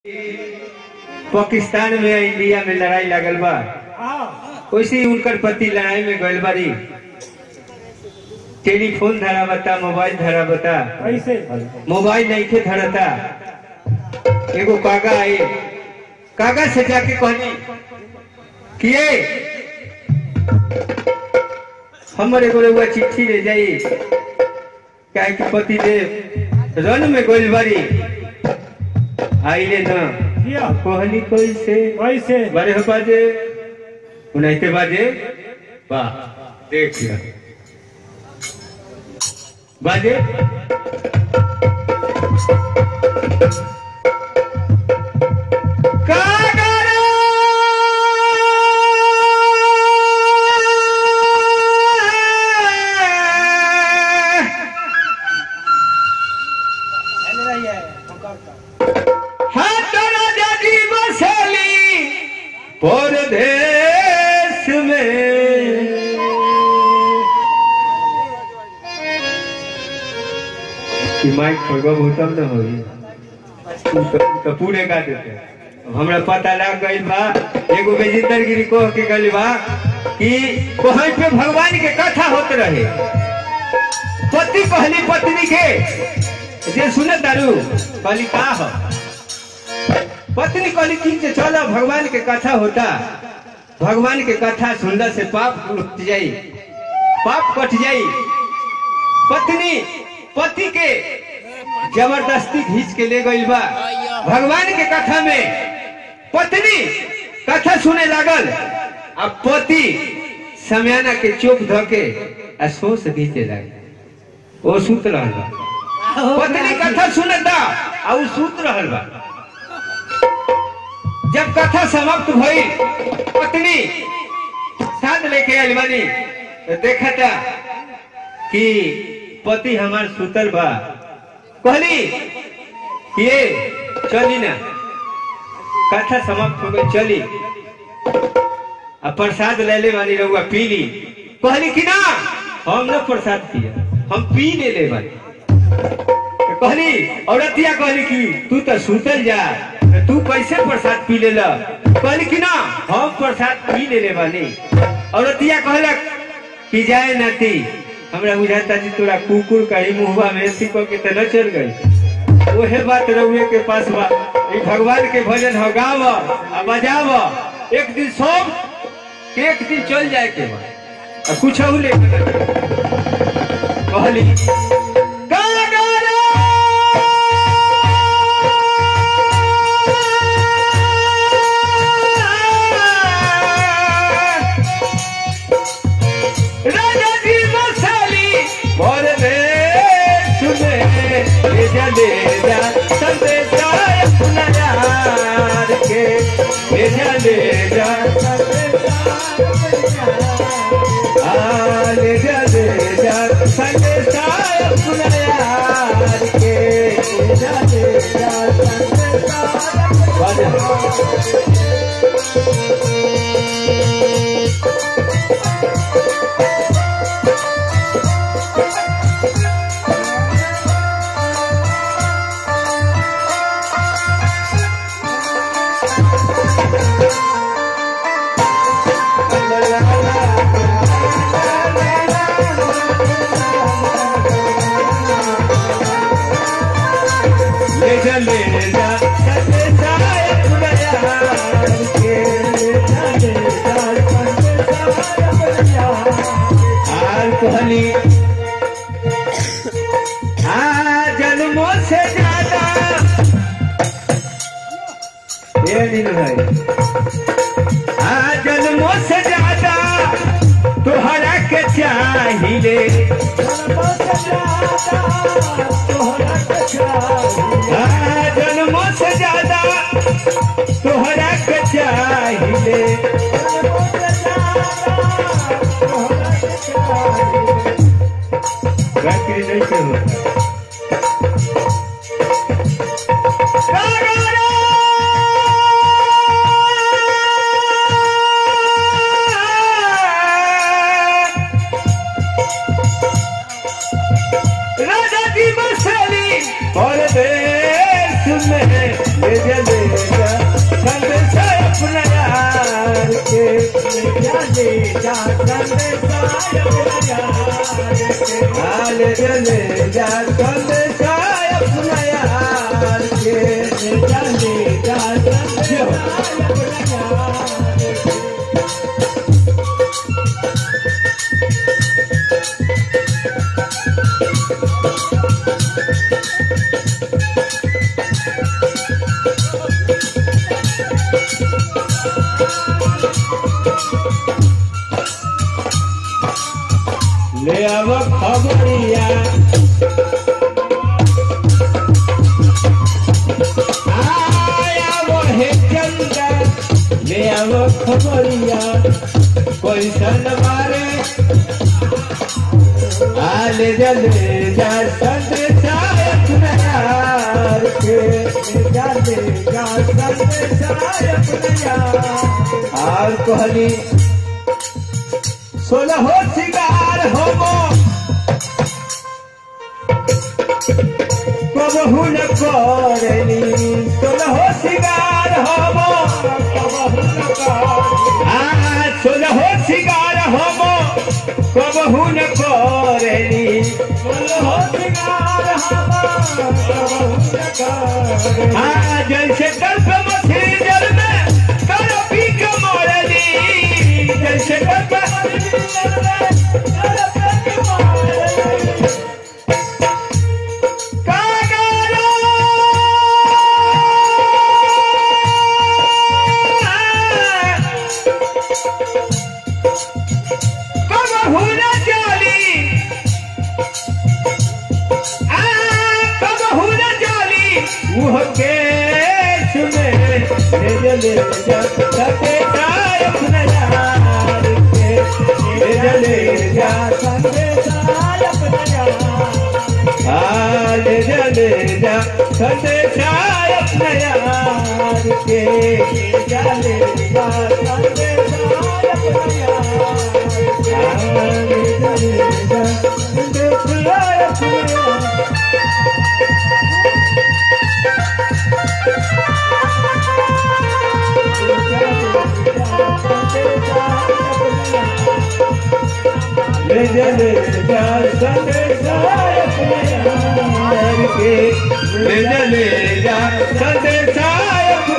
पाकिस्तान में इंडिया में लड़ाई लागल बा वैसे ही उनकर पति लड़ाई में गइल बारी टेलीफोन धरा बता मोबाइल धरा बता कैसे मोबाइल नहीं थे धरता एगो कागा आई कागा से जाके कहनी किए हमर एगो रउआ चिट्ठी ले जाई काहे कि पति देव रन में गइल बारी आइले ना किया कहली कैसे कैसे बारे हो बाजे उन्नाइते बाजे वाह देख लिया बाजे कागरा हाथ राजा जी बसली परदेश में ई माइक खोलबा भूतम न होई तू तो, तू तो पूरे गा देते अब हमरा पता लग गइल बा एगो बेजिंदर गिरी कह के गइल बा कि कहीं पे भगवान के कथा होत रहे पति कहली पत्नी के जे सुने दारू कहली का हो पत्नी कहली ठीक से चलो भगवान के कथा होता भगवान के कथा सुनला से पाप उठ जाई पाप कट जाई पत्नी पति के जबरदस्ती खींच के ले गई बा भगवान के कथा में पत्नी कथा सुने लागल अब पति समयाना के चोप ध के आ सोस घींचे लागल वो सुत रहल बा पत्नी कथा सुनता आ उ सुत रहल बा जब कथा समाप्त भई पत्नी साथ लेके आइल बानी तो देखता कि पति हमार सुतल बा कहली कि ये चली ना कथा समाप्त हो गई चली आ प्रसाद ले ले बानी रहुआ पी ली कहली कि ना हम न प्रसाद पिया हम पी ले ले बानी तो कहली औरतिया कहली कि तू तो सुतल जा तो तू कैसे प्रसाद पी ले ला कहली कि ना हम प्रसाद पी ले ले बानी औरतिया कहलक कि जाए नाती हमरा बुझाता जी तोरा कुकुर कहीं मुहवा में सिको के तो न चल गई ओहे बात रउए के पास बा ई भगवान के भजन हो गाव आ बजाव एक दिन सब के एक दिन चल जाए के बा आ कुछ ले कहली राजा जी मसाली और सुने ले जा ले जा संदेशा अपना यार के ले जा ले जा आ, ले जा ले जा संदेशा अपना यार के ले जा ले जा संदेशा अपना ले जा ले जा सते साय पुरया के ले जा ले जा सते साय पुरया आल कहली आ जन्मों से ज्यादा ये दिन भाई आ जन्मों से ज्यादा तोहरा के चाहिए आ जन्मों से ज्यादा तोहरा के चाहिए रात्रि नहीं से होता राजा जी मसाली और दे जाने जा संदेशा अपना यार के हाल जले जा संदेशा अपना यार के जाने जा संदेशा अपना यार के ले आव खबरिया आया वो है चंदा ले आव खबरिया कैसन मारे आले जले जा संदेशा अपना यार के जाने जा संदेशा अपना यार और कहली सोलह हो सिंगार होमो कबहू न करली सोलह हो सिंगार होमो कबहू न कर आ सोलह हो सिंगार होमो कबहू न करली हो सिंगार हवा कबहू न कर आ जैसे कल्प मछली जल में कर पी के मरली जैसे कल्प संदेशा अपना यार के ले जले जा संदेशा अपना यार के ले जले जा संदेशा अपना